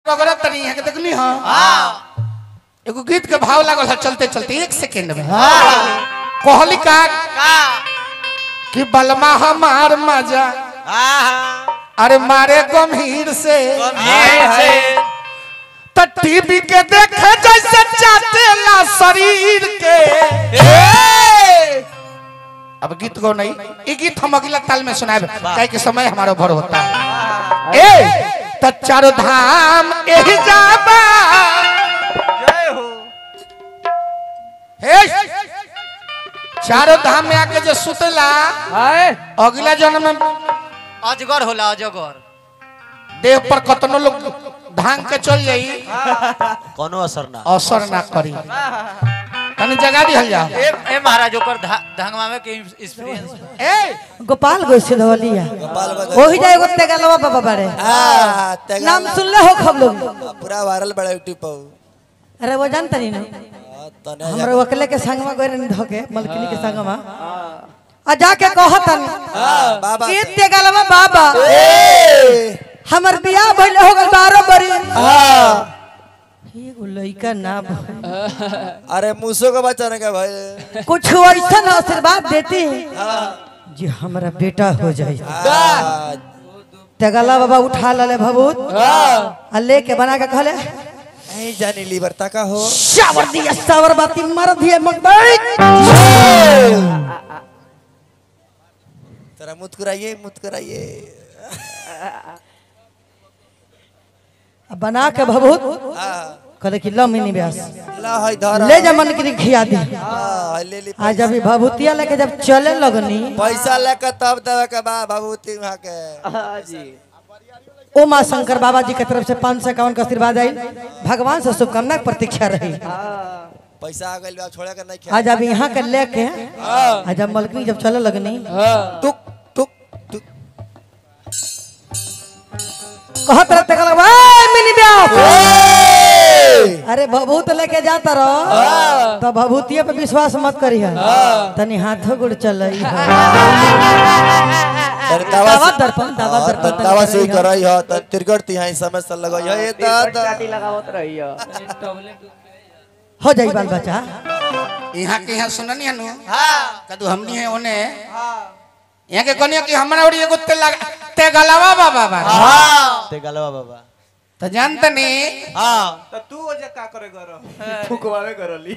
वगैरह तनी है के देखनी हां एगो गीत के भाव लागल है चलते चलते एक सेकंड में कहली का कि बलमा हमार मजा अरे मारे गंभीर से तो टीवी के देखे जैसे चाटेला शरीर के अब गीत गो नहीं ये गीत हम अगला ताल में सुनाए काहे कि समय हमारा भर होता है ए तो चारो धाम एही जाबा जय हो हे चारो धाम में आके जो सुतला हाय अगला जन्म में अजगर होला अजगर देह पर कतनो लोग भांग के चल जाई कोनो असर ना असर ना करी तनी जगा दिहल जा ए ए महाराज ओकर धा- धंगवा में के एक्सपीरियंस ए गोपाल गो सिधवलिया ओही जाए एगो तेगलवा बाबा बारे हाँ, तेगा- नाम सुनले हो खब लोग पूरा वायरल बड़ा यूट्यूब पर अरे वो जानता नहीं ना हाँ, तने हमरे वकले के संगमा गए नहीं धोके मलकिनी के संगमा आ जाके कहतन हाँ, बाबा ये तेगलवा बाबा ए, हमर बियाह भइल हो गल 12 बरी हाँ, एगो लइका ना भइल। अरे मूसो का बच्चा ने क्या भाई कुछ ऐसा आशीर्वाद देते हैं जी हमारा बेटा हो जाए हाँ, तेगला बाबा उठा लले भभूत आ लेके बना के कहले नहीं जानी लीवर का हो शावर दिया शावर बाती मार दिए मकबई तेरा मुस्कुराइए मुस्कुराइए आ बना के भभूत हाँ, कहले कि लो मिनी ब्यास ला है धर ले जा मन की खिया दे हाँ, ले ली आज अभी भभूतिया लेके जब चले लगनी पैसा लेकर तब देवे के बा भभूति वहाँ के जी ओ माँ शंकर बाबा जी के तरफ से पाँच सौ इक्यावन का आशीर्वाद आई भगवान से शुभकामना के प्रतीक्षा रही पैसा आ गइल बा छोड़े के नहीं खेल आज अब यहाँ के लेके आज जब मलकनी जब चले लगनी टुक टुक टुक कहत रहते कहलक, "वाह, मिनी ब्यास अरे भभूत लेके जाता रहो तो भभूतिये पे विश्वास मत करी तनी हाथों गुड़ चल तन दावा दावा दर्पण दावा हाँ, दर्पण तन दावा से करई हो तन तिरगट तिहाई समय से लगई हो ये दादा काटी लगावत रहियो हो जाई बाल बच्चा यहाँ के यहाँ सुननी है नु कदू हमनी है ओने यहाँ के कनिया कि हमरा और एगो ते लगा ते गलावा बाबा बा ते गलवा बाबा तो जानते नहीं हाँ तो तू ओजे का करे करो फुकवावे करली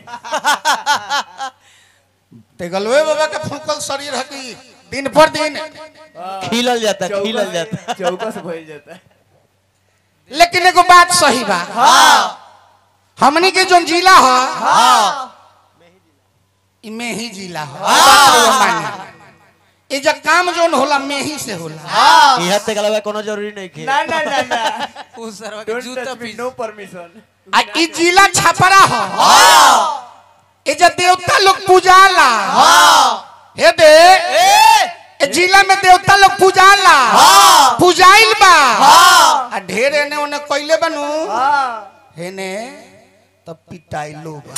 ते गलवे बाबा के फूकल शरीर है कि दिन पर दिन खिलल जाता खिलल जाता चौकस भइल जाता लेकिन एगो बात सही बा हमनी के जो जिला ह ई में ही जिला ह बात रउआ मानी। ये जब काम जोन होला में ही से होला इहा ते गलवा कोनो जरूरी नहीं खे ना ना ना ना उस सरवा के डोंट जूता टच मी पीस नो परमिशन आ ई जिला छपरा ह ये जब देवता लोग पूजाला हे दे ए जिला में देवता लोग पूजाला पूजाइल बा आ ढेर एने ओने कइले बनू हेने तब पिटाइलो बा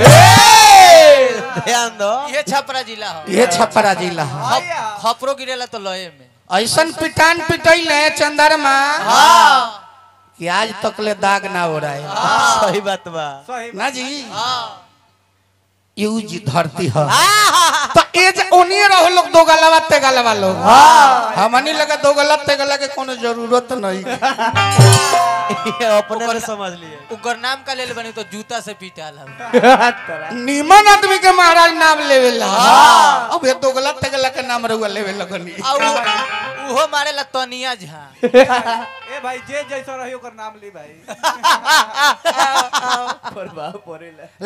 ध्यान दो ये छपरा जिला हो ये छपरा जिला ह खप- खपरो गिरेला तो लये में ऐसन पिटान पिटैले चंदरमा कि आज तक ले दाग ना हो रहा है सही बात बा सही ना जी यूज धरती है तो एज ओनिए रहो लोग दो गलवा ते गलवा लोग हमनी लगा दो गला ते गला के कोनो जरूरत नहीं ये अपने में समझ लिए उकर नाम का ले बनी तो जूता से पीटाल हम तरह निमन आदमी के महाराज नाम लेवे ला अब ये दो गला ते गला के नाम रहुआ लेवे लगनी आ उ- उहो मारेला तनिया झा ए भाई जे जैसा रही ओकर नाम ली भाई पर बाप परेला